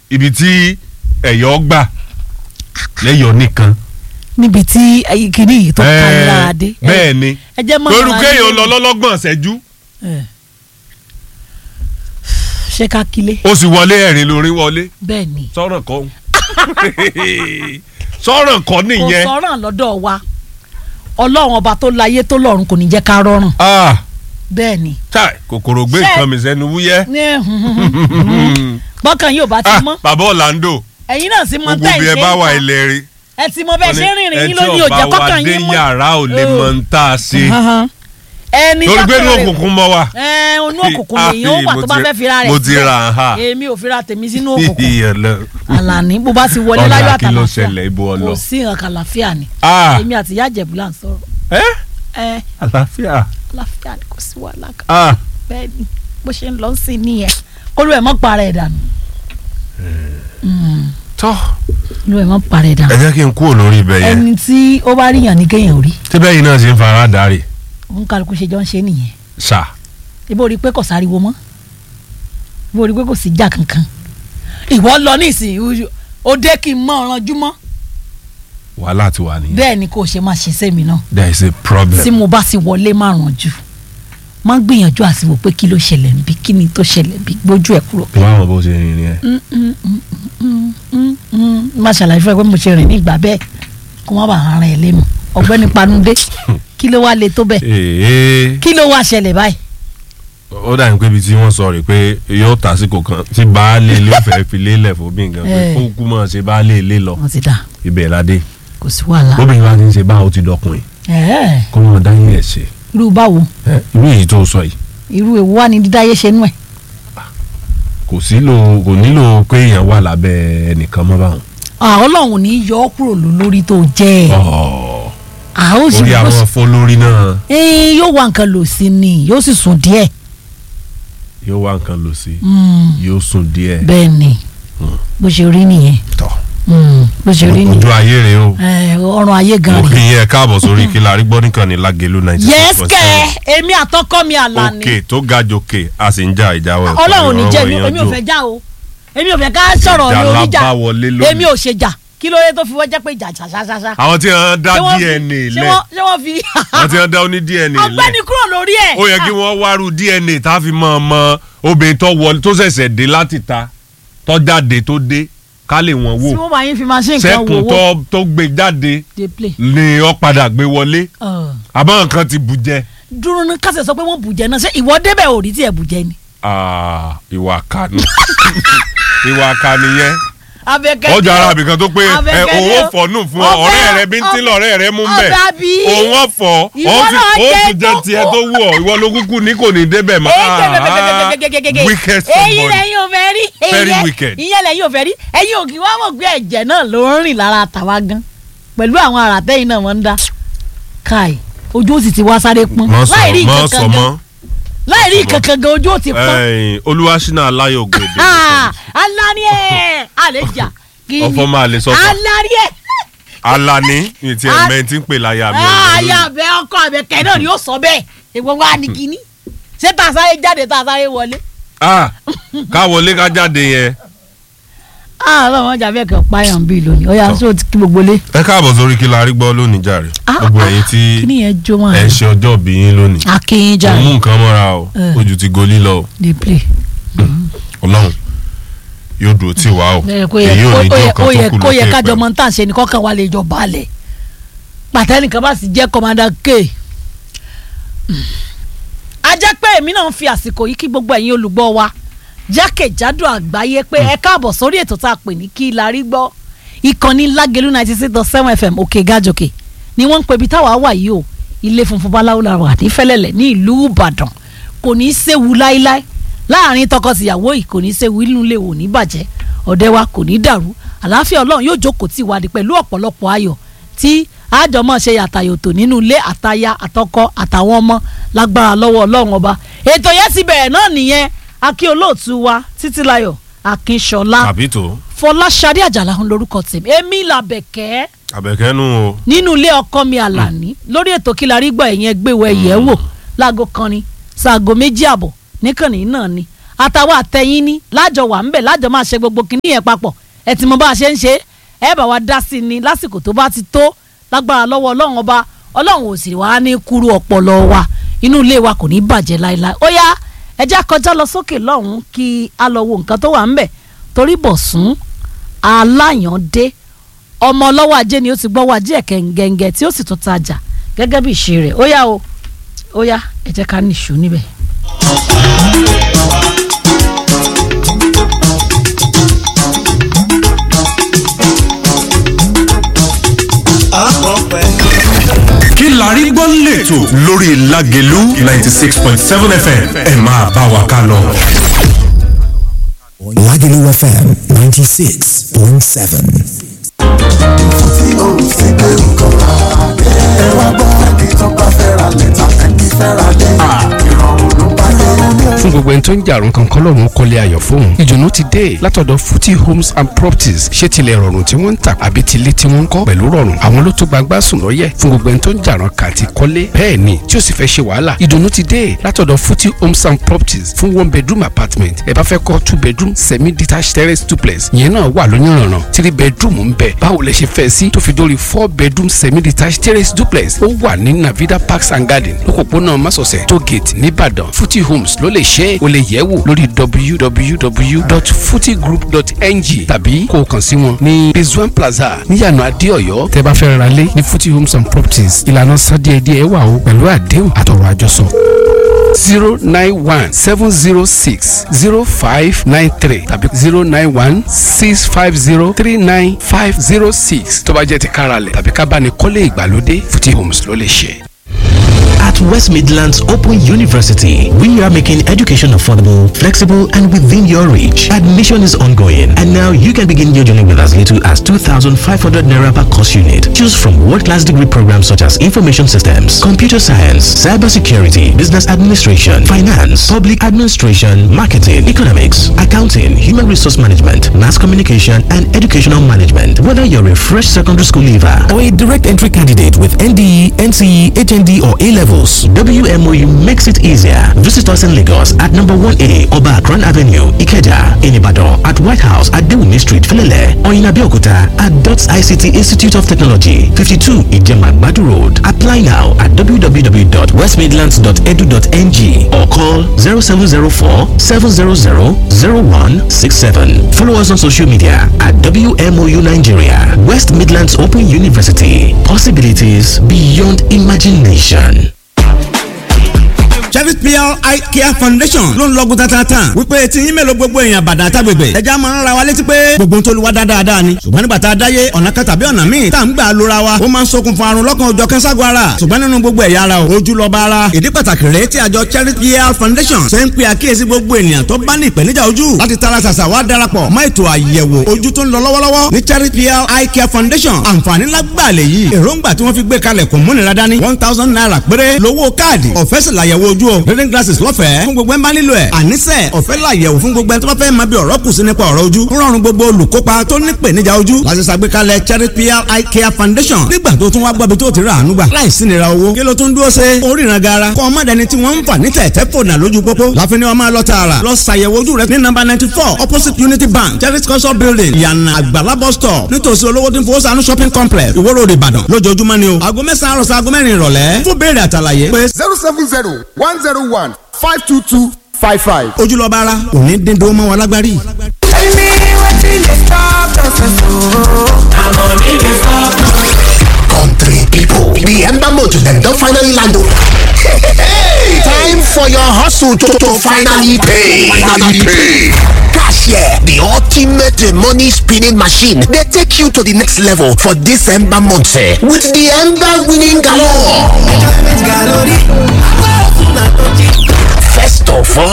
ibi tí ẹ̀yọ́ gbà lẹ́yọ̀ nìkan. níbi tí ayé kìíní yìí tó ká Ẹ, lára dé. bẹ́ẹ̀ ni ẹ jẹ́ mọ́ lórí ara kéèyàn yín. lọ lọ́lọ́gbọ̀n ṣẹ́jú Ẹ. ṣé ká kílé ó sì wọlé ẹ̀rín lórí wọlé bẹ́ẹ̀ ni sọ̀rọ̀ kọ́ sọ̀rọ̀ kọ́ kò nìyẹn. sọ̀ràn lọ́dọ̀ wa ọlọ́run ọba tó láyé tó lọ́run kò ní jẹ́ ká rọrùn Ah, bẹ́ẹ̀ ni. chai, kòkòrò gbé Ṣé- nǹkan mi sẹ́nu wúyẹ́. Ní- bọ́kàn yóò bá ti Ah, mọ́ bàbá Orlando ẹ̀yin náà sì mọ gbogbo tẹ́ bí ẹ̀ ẹ ṣe bá ń wà ta. ilẹ̀ rí. ẹ ti mọ bẹ́ẹ̀ ṣe ń rìnrìn yín ẹ tí lónìí òjẹ́ ọba wa kọ́kàn dé yín mọ́. yàrá ò lè mọ ń tá a ṣe. Ahan. ẹni torí pé inú tọ́kàn rẹ̀- òkùnkùn mọ́ wa. ẹ inú òkùnkùn Ah, lèyìn ó wà mo tó bá ti- fẹ́ fira rẹ̀ mo ti sílẹ̀. ra ha. èmi ò fira tèmi sínú òkùnkùn Ìyẹ̀lẹ̀. àlàní bó bá ti wọlé Ọ̀dà láyọ̀ kí ló àtàlàfíà ṣẹlẹ̀ ibo ọlọ. kò sí nǹkan àlàáfíà ni Ah, èmi àti ìyá àjẹ̀bù là ń sọ̀rọ̀ ẹ́ ẹ àlàáfíà. àlàáfíà ni kò sí wàhálà kan Ah, bẹ́ẹ̀ ni bó ṣe ń lọ sí nìyẹn kólú ẹ̀ mọ́ para ẹ̀ dànù tọ́ kólú ẹ̀ mọ́ para ẹ̀ ẹ dànù jẹ́ kí n kúrò lórí ibẹ̀ yẹn. ẹni tí ó bá ríyàn ní kéèyàn rí tí bẹ́ẹ̀ yìí náà ṣe ń fara darí. òun kálukú ṣe jọ ń ṣe nìyẹn ṣá ibo rí i pé kò sáriwo mọ́ ibo rí i pé kò sí jà kankan ìwọ lọ nísìnyí ó dé kí n mọ ọ̀rànjú mọ́ wàhálà ti wà nìyẹn. bẹ́ẹ̀ ni kò ṣe máa ṣe sẹ́mi náà there is a problem. tí mo bá sì wọlé má rànjú má gbìyànjú àti wò pé kí ló ṣẹlẹ̀ níbí kí ni tó ṣẹlẹ̀ bí gbójú ẹ̀ kúrò. wọ́n á mọ̀ bó ṣe rìn rìn ẹ̀. má ṣàlàyé fún ẹ pé mo ṣe rìn ní ìgbà bẹ́ẹ̀ kó má bàa ara ẹ̀ lé mu ọ̀gbẹ́ni panudé kí ló wá le tó bẹ́ẹ̀ ee kí ló wá ṣẹlẹ̀ báyìí. ó dà ní pé ibi tí wọ́n sọ rè pé yóò tàsíkò kan tí baálé ilé ó fẹ́ fi lélẹ̀ fún bí nǹkan pé Eh. kó kú mọ̀ ṣe baálé ilé lọ wọ́n ti dà ibẹ̀ ládé kò sí wàhálà. bóbìnrin bá ti ń ṣe báwo ti dọkùnrin ẹ̀ẹ́ kó wọn dá yín ẹ̀ ṣe irú báwo ẹ, irú èyí tó sọ yìí irú èwo wà ní dídáyé ṣe nú ẹ̀. kò sílò kò nílò pé èèyàn wà lábẹ́ ẹnìkan mọ́ báwọn. àwọn ọlọ́run ní yọ ọ́ kúrò ló lórí tó jẹ́ ẹ̀. Ọ̀, àwọn ò sì orí àwọn fọlórí náà Ẹ́ẹ̀, yóò wá nǹkan lò sí ni yóò sì sùn díẹ̀. yóò wá nǹkan lò sí Mm, yóò sùn díẹ̀ bẹ́ẹ̀ ni bó ṣe rí nìyẹn tọ̀ Mm, bó ṣe rí nìyẹn ojú ayé rèé o Ẹ̀, ọrùn ayé gan mo rè. kì í yẹ káàbọ̀ sórí kí la rí gbọ́ nìkan ní lágẹ̀lú ninety six yes point kẹ seven èmi àtọkọ mi àlàní òkè tó ga jòkè a sì ń já ìjáwé ọlọ́run ò ní jẹ́ èmi- èmi ò fẹ́ já o èmi ò fẹ́ ká sọ̀rọ̀ Ìjà lórí jà lábá wọlé lónìí. èmi ò ṣe jà kí ló dé tó fi wọ́n jẹ́ pé ìjà ṣàṣàṣàṣà. àwọn tí wọ́n dá Ṣé wọ́n fi- DNA ṣé lẹ̀ wọ́n- ṣé wọ́n fi àwọn tí wọ́n dá oní DNA lẹ̀ ọgbẹ́ni kúrò lórí ẹ̀. ó yẹ kí wọ́n wárú DNA tá a fi mọ̀ ọmọ obìnrin tó wọlé tó ṣẹ̀ṣẹ̀ dé láti ta tó jáde tó dé ká lè wọ́n tí wò wọ́n bá yín fi máa ṣe nǹkan sẹ́kùn wò tó wò tó gbé jáde dey play. ni ó padà gbé wọlé Ọ̀. àmọ́ nǹkan ti bù jẹ. dúró ní kásẹ̀ sọ pé wọ́n bùjẹ́ náà ṣé ìwọ débẹ̀ ò rí tí ẹ̀ bùjẹ́ ni. Ah, ìwà kanu ìwà kanu yẹn abẹ́kẹ́ ọjà ara àbìkan tó pé ẹ Abẹ́kẹ́ òun ni ó o. fọ̀ nù fún ọ Ọbẹ̀- ọ̀rẹ́ rẹ bí ń tí ọbẹ̀- lọ́rẹ́ rẹ mú bẹ̀ ọbẹ̀ àbí? òun ó fọ̀ Ìwọ ó sì náà ó jẹ́ sì jẹ́ tó- tiẹ̀ tó wù ọ́ ìwọ ló kúkú ní kò ní débẹ̀ mọ́ Ah, wicked èyí somebody lẹ́yìn ò fẹ́ rí èyí Very lẹ́- wicked. ìyẹn lẹ́yìn ò fẹ́ rí ẹ̀yin ò kì í wá mọ̀ pé ẹ̀jẹ̀ náà ló ń rìn lára tàwa gan pẹ̀lú àwọn àràtẹ́yìn náà wọ́n ń dá káì ojú ó sì ti wá sáré pọ́n mọ́ sọ láì rí mọ́ nǹkan sọ kan mọ́ gan láì rí nǹkan kan gan ojú ó ti pọ́n ẹ̀yìn olúwaṣínà aláyọ̀ gbèdé alani ẹ̀ àlejò kí ọ̀fọ̀ máa lè sọ fún alani ẹ̀ alani ní ti Al- ẹ̀mẹ́ tí ń pè láyà mi ayé abẹ ọkọ abẹ kẹ náà ni ó sọ bẹ́ẹ̀ èwo wa ni kíní ṣé tá a sáré jáde tá a sáré wọlé. ah ká wọlé ká jáde yẹn àárọ̀ wọn jà bẹ́ẹ̀ kẹ́ páyàn bíi lónìí ó yà sọ ti kí gbogbo lé. ẹ káàbọ̀ sórí kí la rí gbọ́ lónìí jàre gbogbo ẹ̀yin tí kíní yẹn jó wọn. ẹ̀ ń ṣe ọjọ́ bí yín lónìí akin jà òun mú nǹkan mọ́ra o Eh. ojú ti golí lọ o dey play. ọlọ́run yóò dúró tì wá o ẹ kó yẹ èyí ò ní kó jẹ́ yẹ ọ̀kan kó yẹ tó kù kó yẹ lókè kájọ pẹ̀lú. mọ tá à ń ṣe ni kọ́kàn wa lè jọ balẹ̀ pàtẹ́nìkan bá sì jẹ́ kọ́mádà k. a jẹ́ pé èmi náà ń fi àsìkò yìí kí gbogbo ẹ̀yin olùgbọ́ wa jákèjádò àgbáyé pé ẹ káàbọ̀ sórí ètò tá a pè ní kí la rí gbọ́ ìkànnì lágẹ̀lú ninety six dot seven fm òkè gàjòkè ni wọ́n ń pe ibi táwa wà yìí o ilé funfun báláwo la wà ní fẹ́lẹ́lẹ̀ ní ìlú ìbàdàn kò ní í séwu láíláí láàrin tọkọtìyàwó yìí kò ní í séwu inú ilé wò ní bàjẹ́ ọ̀dẹ wa kò ní í dàrú àlàáfíà ọlọ́run yóò jókòó tì wá di pẹ̀lú ọ̀pọ̀lọpọ̀ ayọ̀ tí àjọmọ̀ ṣe yàtàyòtò nínú ilé àtaya àtọkọ àtàwọn ọmọ lágbára lọ́wọ́ ọlọ́run ọba ètò yẹn ti bẹ̀rẹ̀ náà nìyẹn akí olóòtú wa títílayọ̀ akínṣọlá tàbí tó fọláṣadé àjàlá ń lórúkọ tèmi èmi làbẹ̀kẹ́ àbẹ̀kẹ́nu o nínú ilé ọkọ mi àlàní lórí ètò kí la rí gbọ́ ẹ̀yẹn gbéwò ẹ̀yẹ́ wò láago kan ni ṣaago méjì àbọ̀ níkànnì náà ni àtàwọn àtẹ̀yìn ní lájọ wà ńbẹ̀ lájọ máa ṣe gbogbo kìíní yẹn papọ̀ ẹ ti mọ bá a ṣe ń ṣe ẹ bá wa dá sí i ní lásìkò tó bá ti tó lágbára lọ́wọ́ ọlọ́run ọba ọlọ́run ò sì wá ní kúrú ọpọlọ wa inú ilé wa kò ní bàjẹ́ láéláé ó yá ẹ já kọjá lọ sókè lọ́hùn-ún kí a lọ wo nǹkan tó wà ńbẹ̀ torí Bọ̀sún aláyàndé ọmọ ọlọ́wọ́ ajé ni ó ti gbọ́wọ́ ajé ẹ̀kẹ́ ngẹ̀ngẹ̀ tí ó sì tún tajà gẹ́gẹ́ bí ìṣe rẹ̀ ó yá o ó yá ẹ jẹ́ ká nìṣó níbẹ̀. kí la rí gbọ́ lẹ́tọ̀ lórí Lágelú ninety six point seven FM ẹ máa bá wa ká lọ. Lagelu FM 96.7. tí ó ń sì gbé nǹkan rà dé. ẹ wá gbọ́ ẹni tó bá fẹ́ ra lẹ́tà ẹni fẹ́ ra lé. ìrọ̀rùn ló bá dé. fún gbogbo ẹni tó ń jàrún kankan lọ́rùn kọ́lé ayọ̀ fóun ìdùnnú ti dé látọ̀dọ̀ Futi Homes and Properties ṣé tilẹ̀ rọrùn tí wọ́n ń tà àbí tilé tí wọ́n ń kọ́ pẹ̀lú rọrùn àwọn ló tó gbagbá sùn lọ́yẹ̀ fún gbogbo ẹni tó ń jàrún kàti kọ́lé bẹ́ẹ̀ ni tí ó sì fẹ́ ṣe wàhálà ìdùnnú ti dé látọ̀dọ̀ Futi Homes and Properties fún one bedroom apartment ẹ bá fẹ́ kọ́ two bedroom semi detached terrace duplex ìyẹn náà wà lóyúnrànràn three bedroom ń bẹ báwo lẹ ṣe fẹ́ sí tó fi dórí four bedroom semi detached terrace duplex ó wà ní Navida Parks and Garden lókòpónà Másọ̀sẹ̀ tó gate nìbàdàn Futi Homes ló lè ṣe é o lè yẹ̀ wò lórí www.futigroup.ng tàbí kó o kàn sí wọn ní Rizwan Plaza níyànà Adéọ̀yọ́ tẹ́ bá fẹ́ ra lé ní Futi Homes and Properties ìlànà sádíẹ̀díẹ̀ wà o pẹ̀lú àdéhùn àtọ̀rọ̀ àjọsọ zero nine one seven zero six zero five nine three tàbí zero nine one six five zero three nine five zero six tó bá jẹ́ ti káralẹ̀ tàbí ká bá ní kọ́lé ìgbàlódé Futi Homes ló lè ṣe. At West Midlands Open University, we are making education affordable, flexible, and within your reach. Admission is ongoing, and now you can begin your journey with as little as 2,500 naira per course unit. Choose from world-class degree programs such as information systems, computer science, cybersecurity, business administration, finance, public administration, marketing, economics, accounting, human resource management, mass communication, and educational management. Whether you're a fresh secondary school leaver or a direct entry candidate with NDE, NCE, HND, or A levels, WMOU makes it easier. Visit us in Lagos at number 1A Oba Akran Avenue, Ikeja, in Ibadan, at White House at Dewumi Street, Filele, or in Abeokuta at DOTS ICT Institute of Technology, 52 Ijemagbadu Road. Apply now at www.westmidlands.edu.ng or call 0704 700 0167. Follow us on social media at WMOU Nigeria, West Midlands Open University. Possibilities beyond imagination. Chevy PR Eye Care Foundation ló ń lọ́gùn tatata wípé tí yín mélòó gbogbo èèyàn bàdà àtàgbègbè ẹja máa ń ra wa létí pé gbogbo ń tolúwa dáadáa ni ṣùgbọ́n nígbà tá a dáyé ọ̀nà kan tàbí ọ̀nà míì tá à ń gbà lóra wa ó máa ń ṣokùnfà àrùn lọ́kàn ọjọ́ kẹ́ńságun ara ṣùgbọ́n nínú gbogbo ẹ̀yà ara ojú lọ bá ara ìdí pàtàkì rèé tí àjọ Chevy PR Foundation ṣe ń pe àkíyèsí gbogbo ènìyàn tó bá ní ìpèníjà ojú láti tara ṣàṣà wá darapọ̀ mọ́ ètò àyẹ̀wò ojú tó ń lọ lọ́wọ́lọ́wọ́ ní Chevy PR Eye Care Foundation àǹfààní lágbàlẹ̀ yìí èròǹgbà tí wọ́n fi gbé kalẹ̀ kò múnira dání one thousand naira péré lówó káàdì ọ̀fẹ́ sì làyẹ̀wò ojú o reading glasses lọ́fẹ̀ẹ́ fún gbogbo ẹ̀ ń bá nílò ẹ̀ àníṣe ọ̀fẹ́ làyẹ̀wò fún gbogbo ẹ̀ tó bá fẹ́ máa bí ọ̀rọ̀ kù sí nípa ọ̀rọ̀ ojú ń rọrùn gbogbo olùkópa tó ní ìpèníjà ojú láti ṣàgbékalẹ̀ Charity PR Eye Care Foundation nígbà tó tún wá gbọ́bi tó ti rà àánú gbà láìsí nira owó kí ló tún dúró ṣe oríran gara kọ́ ọmọ dẹni tí wọ́n ń fà ní tẹ̀tẹ̀ fònà lójú pópó láfin ni wọ́n máa lọ tààrà lọ ṣàyẹ̀wò ojú rẹ ní nọ́mbà ninety four opposite Unity Bank Charity culture building ìyànà àgbàlá bus stop nítòsí olówó tí ń fowó sànú shopping complex Ìwó Road Ìbàdàn lójoojúmọ́ ni o aago mẹ́sàn-án àròsọ aago mẹ́rin ìrọ̀lẹ́ fún béèrè àtàlàyé pé zero seven zero one zero one five two two five five. ojúlọ́ba ara òní dídó mọ́ wa lágbárí. Tell me wetin dey stop nonsense ooo. Harmony dey stop Country people, the Ember Motor dem don finally land o. Hey, time for your hustle to, to finally pay. Finally pay. Cashier, the ultimate money spinning machine, dey take you to the next level for this Ember month eh, with the Ember winning galore. First of all,